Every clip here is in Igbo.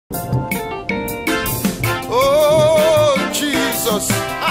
Oh, Jesus.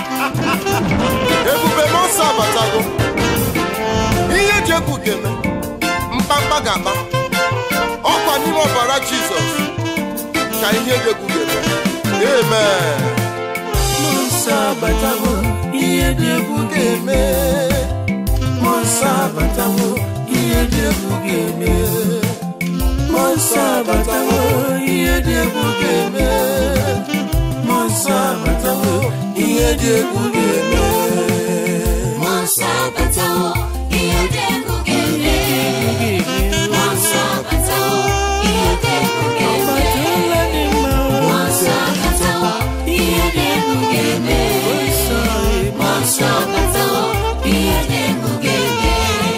Ebube m ọsọ abatago. Ihe ji egwu ga-eme. Mkpamkpa ga-akpa. Ọkwa n'ime ọbara Jizọs ka ihe ji egwu ga-eme. Amen. Mmụọ nsọ abatawo ihe dị egwu ga-eme Mmụọ nsọ abatawo ihe dị egwu ga-eme Mmụọ nsọ abatawo ihe dị egwu ga-eme Mmụọ nsọ abatawo ihe dị egwu ga-eme Mmụọ nsọ abatawo, ihe dị egwu ga-eme. Mmụọ nsọ abatawo, ihe dị egwu ga-eme. Ọbatụla dị mma Mmụọ nsọ abatawo, ihe dị egwu ga-eme. nsọ Mmụọ nsọ abatawo, ihe dị egwu ga-eme.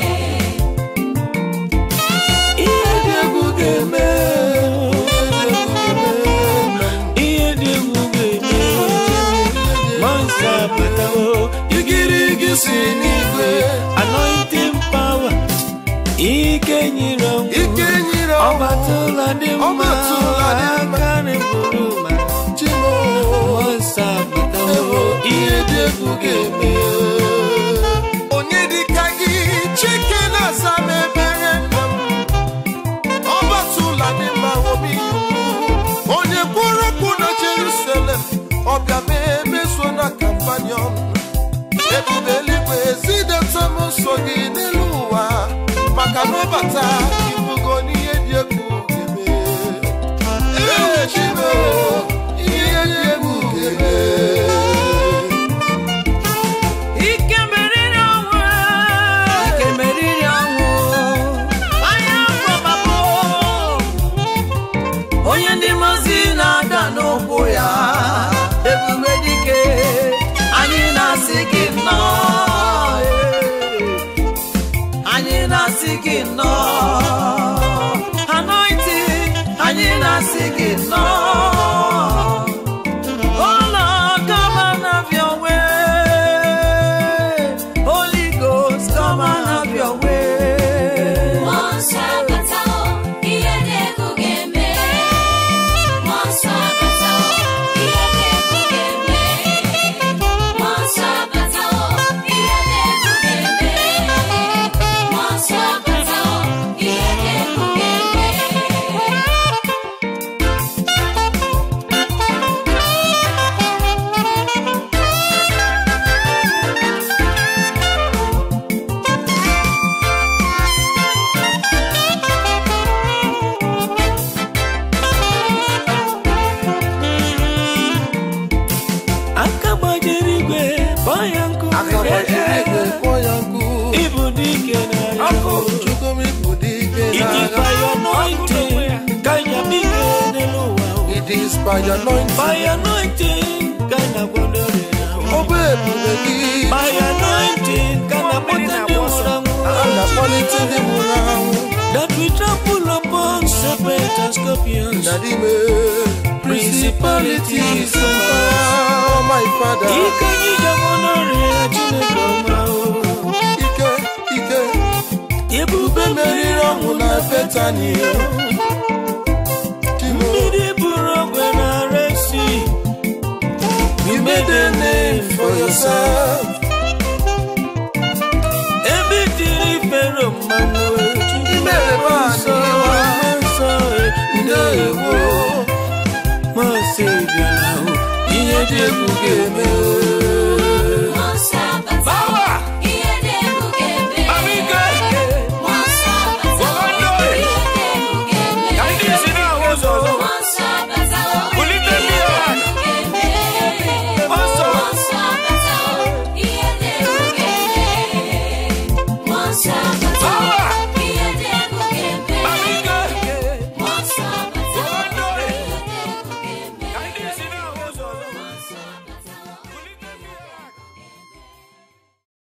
ihe dị egwu ga-eme ihe dị egwu ga-eme Mmụọ nsọ abatawo igirigi si n'igwe anointing power ike nyere ọnwụ Ike nyere ọnwụ. ọbatụla dị mma Ọbatụla dị mma. akarị bụrụ ma Chimo. Mmụọ nsọ abatawo ihe dị egwu ga-eme Onye dịka gị Chike na-asa m ebere nna m ọ batụla n'ime obi onye kwuru okwu na Jerusalem ọbịa ma emeso na kampanion ebube eluigwe zideta m nsọ gị n'elu ụwa maka na ọbata ibugo n'ihe dị egwu ga-eme Ee, Chimo, ihe dị egwu ga-eme Ike meriri ọnwụ Ike meriri ọnwụ Anya afọ babụ Onye ndị mozi na-ada n'ụkwụ ya Ebube dike Anyị na-asị gị nnọọ eh. Anyị na-asị gị nnọọ Anointing Anyị na-asị gị nnọọ Oh Lord, come and have your way. Holy Ghost, come and have your way. Mmụọ nsọ abatawo, ihe dị egwu ga-eme. Mmụọ nsọ abatawo, ihe dị egwu ga-eme. Mmụọ nsọ abatawo, ihe dị egwu ga-eme. Mmụọ nsọ abatawo, ihe dị egwu ga-eme. Aka gbajiri igwe, kpọọ ya nkụ. Ịbụ dike n'agha. It is by your anointing ka anyị abịa n'elu ụwa. It is by your anointing. By your anointing ka anyị agwọdo ọrịa. Ọ bụ ebube gị. By your anointing ka anyị akpọta ndị nwụrụ anwụ. A na-akpọlite ndị nwụrụ anwụ. That we trample upon serpents and scorpions. Dadime, Principalities principalities and power, my father. Ike anyị ga-enwe n'ọrịa Chineke ọma o. Ike, ike, Ebube meriri ọnwụ na Betani. Timo, mmiri buru ogwe na resi. you made a name for yourself. Ebe tiri fero mmanụ mere m anyị iwe. ndewo masị bịara o ihe dị egwu ga-eme o